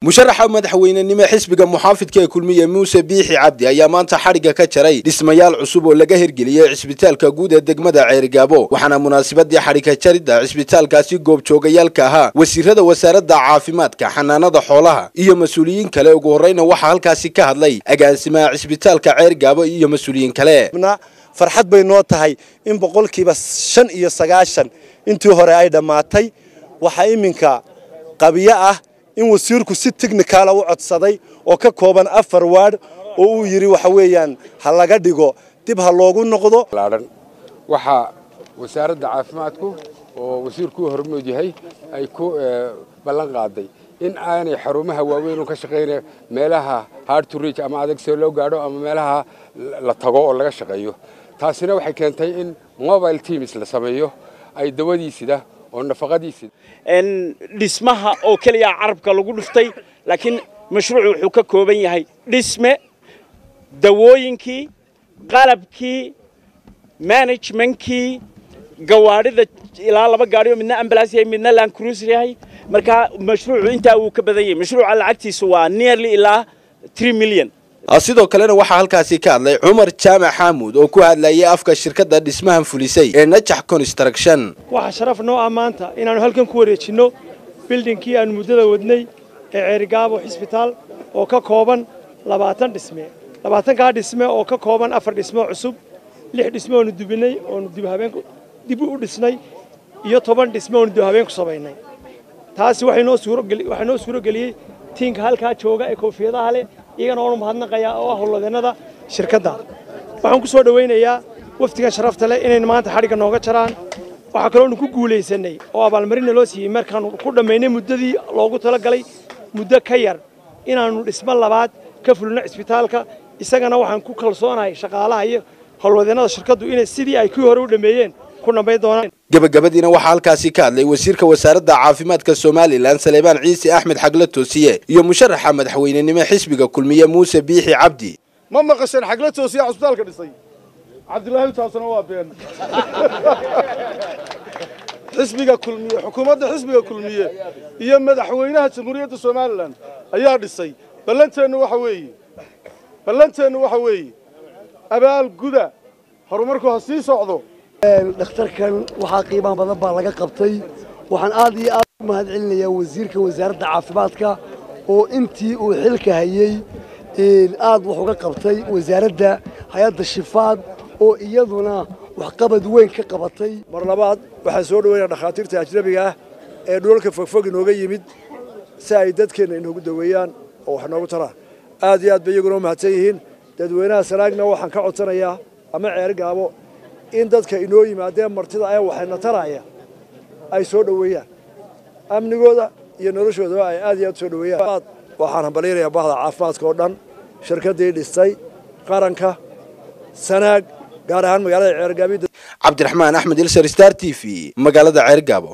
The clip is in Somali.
musharaxa madaxweynenimo xisbiga muxaafidka ee kulmiye muuse biixi cabdi ayaa maanta xadhigga ka jaray dhismayaal cusub oo laga hirgeliyey cisbitaalka guud ee degmada ceerigaabo waxaana munaasabadii xadhigka jaridda cisbitaalkaasi goobjoogayaalka ahaa wasiirada wasaaradda caafimaadka xanaanada xoolaha iyo mas-uuliyiin kale ugu horreyna waxaa halkaasi ka hadlay agaasimaha cisbitaalka ceerigaabo iyo mas-uuliyiin kale farxad bay noo tahay in boqolkiiba shan iyo sagaashan intii hore ay dhammaatay waxaa iminka qabiyo ah in wasiirku si technicala u codsaday oo ka kooban afar waadh oo uu yidhi waxa weeyaan ha laga dhigo dib ha loogu noqdo waxaa wasaaradda caafimaadku oo wasiirku u hormood yahay ay ku ballan qaaday in aanay xarumaha waaweyn oo ka shaqaynaya meelaha hard to reach ama adag see loo gaadho ama meelaha la tago oo laga shaqeeyo taasina waxay keentay in mobile teams la sameeyo ay dawadiisida oo nafaqadiisida dhismaha oo keliya carabka lagu dhuftay laakiin mashruucu wuxuu ka kooban yahay dhisme dawooyinkii qalabkii managementkii gawaadhida ilaa laba gaadhioo midna ambulance yahay midna land cruiser yahay marka mashruucu intaa wuu ka badan yahay mashruuca lacagtiisu waa nearly ilaa 3 million sidoo kalena waxaa halkaasi ka hadlay cumar jaamac xaamuud oo ku hadlayay afka shirkadda dhismahan fulisay ee najax construction waxaa sharaf noo ah maanta inaannu halkan ku wareejinno bildhinkii aannu muddada wadnay ee ceerigaabo xisbitaal oo ka kooban labaatan dhisme labaatankaa dhisme oo ka kooban afar dhismo cusub lix dhisme oonu dubinay oonu dib u dhisnay iyo toban dhisme oonu dibhabeen ku samaynay taasi waxay noo suuro geliyey tiinka halkaa jooga ee koofiyadaha leh iyagana waanu mahadnaqayaa oo ah howlwadeennada shirkadda waxaan ku soo dhowaynayaa wafdigan sharafta leh inayna maanta xadhigga nooga jaraan waxaa kaloonu ku guulaysanay oo abaalmarinna loo siiyey markaannu ku dhammaynay muddadii loogu talagalay muddo ka yar inaannu dhismo labaad ka fulino cisbitaalka isagana waxaan ku kalsoonahay shaqaalaha iyo howlwadeennada shirkaddu inay sidii ay kii hore u dhammeeyeen ku dhammayn doonaan gabagabadiina waxaa halkaasi ka hadlay wasiirka wasaaradda caafimaadka somalilan saleebaan ciise axmed xagle toosiye iyo musharaxa madaxweynenimo xisbiga kulmiye muuse biixi cabdi ma maqasheen xagle toosiye cusbitaalka dhisay cabdilaahi taasna waa been xisbiga kulmiye xukuumadda xisbiga kulmiye iyo madaxweynaha jamhuuriyadda somalilan ayaa dhisay ballanteennu waxa weeye ballanteennu waxa weeye abaal guda horumarku ha sii socdo dhakhtarkan waxaa qiimaha badan baa laga qabtay waxaan aad iyo aad u mahad celinayaa wasiirka wasaaradda caafimaadka oo intii uu xilka hayey aad wax uga qabtay wasaaradda hay-adda shifaad oo iyaduna waxqabad weyn ka qabatay mar labaad waxaan soo dhaweynaa dhakhaatiirta ajnabiga ah ee dhulalka fogfog inooga yimid si ay dadkeenna inoogu daweeyaan oo wax noogu taraan aad iyo aad bay iyaguna u mahadsan yihiin dadweynaha sanaagna waxaan ka codsanayaa ama ceeri gaabo in dadka inoo yimaadeen martida ee waxayna taraya ay soo dhoweeyaan amnigooda iyo noloshoodaba ay aad iyo aad soo dhoweeyaan waxaan hambalyanayaa bahda caafimaadka oo dhan shirkaddii dhistay qaranka sanaag gaar ahaan magaalada ceergaabo cabdiraxmaan axmed ilsar star t v magaalada ceergaabo